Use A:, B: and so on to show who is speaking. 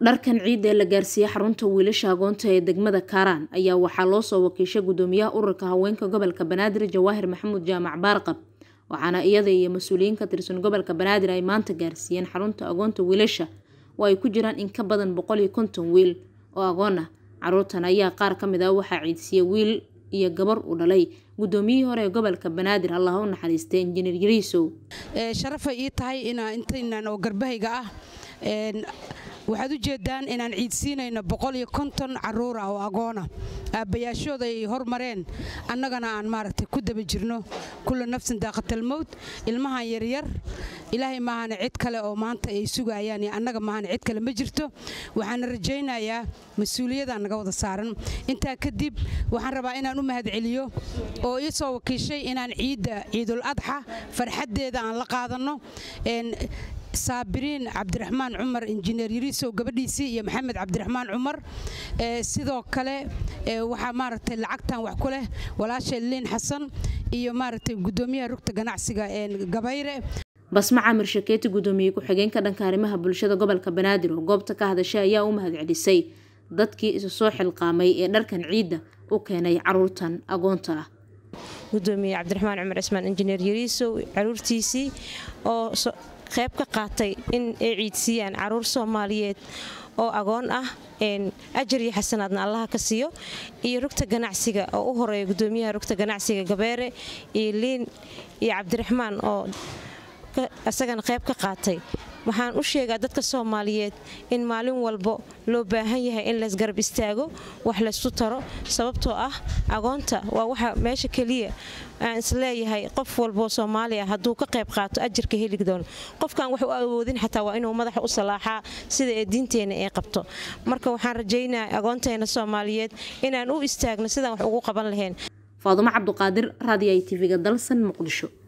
A: dharkan ciidda ee la gaarsiiyey xarunta wiilasha agoonta ee degmada kaaraan ayaa waxaa loo soo wakiishay gudoomiyaha ururka haweenka gobolka banaadir jawaahir maxamuud jaamac baarqab waxaana iyada iyo mas-uuliyiin ka tirsan gobolka banaadir ay maanta gaarsiiyeen xarunta agoonta wiilasha oo ay ku jiraan in ka badan boqol iyo konton wiil oo agoon ah caruurtan ayaa qaar ka mid ah waxaa ciidsiiyey wiil iyo gabar uu dhalay gudoomiyihii hore ee gobolka banaadir allah u naxariistay injineer yariisow
B: sharafay ii tahay inaa intaynan oo garbahayga ah waxaad u jeedaan inaan ciidsiinayno boqol iyo konton caruur ah oo agoona aabbayaashooda ay hormareen annagana aan maaragtay ku daba jirno kulla nafsin daaqatalmowd ilmahan yaryar ilaahay maahana cid kale oo maanta ay sugayaan iyo annaga maahana cid kale ma jirto waxaana rajaynayaa mas-uuliyadaan naga wada saaran intaa kadib waxaan rabaa inaan u mahadceliyo oo ii soo wakiishay inaan ciidda ciidul adxa farxaddeeda aan la qaadanno saabiriin cabdiraxmaan cumar injineer yariisow gabadhiisii iyo maxamed cabdiraxmaan cumar sidoo kale waxaa maaragtay lacagtan wax ku leh walaasha liin xasan iyo maaragtay gudoomiyaha rugta ganacsiga gabayre
A: basma camir shakeeti gudoomiye ku-xigeenka dhanka arrimaha bulshada gobolka banaadir oo goobta ka hadashay ayaa u mahadcelisay dadkii isu soo xilqaamay ee dharkan ciidda u keenay caruurtan agoonta ah
C: gudoomiye cabdiraxmaan cumar cismaan injineer yariisow caruurtiisii oo qayb ka qaatay in ay ciidsiiyaan caruur soomaaliyeed oo agoon ah ajar iyo xasanaadna allaha ka siiyo iyo rugta ganacsiga oo u horeeya gudoomiyaha rugta ganacsiga gabeere iyo liin iyo cabdiraxmaan oo isagana qayb ka qaatay waxaan u sheegaa dadka soomaaliyeed in maalin walbo loo baahan yahay in laysgarab istaago wax laysku taro sababtoo ah agoonta waa waxa meesha keliya aan isleeyahay qof walboo soomaali ah hadduu ka qayb qaato ajarka heli doono qofkaan wax u awoodin xataa waa inuu madaxa u salaaxaa sida ee diinteenna ay qabto marka waxaan rajaynaa agoonteena soomaaliyeed inaan u istaagno sidaan wax ugu qaban lahayn
A: faadumo cabduqaadir raadiyo i tv-ga dalsan muqdisho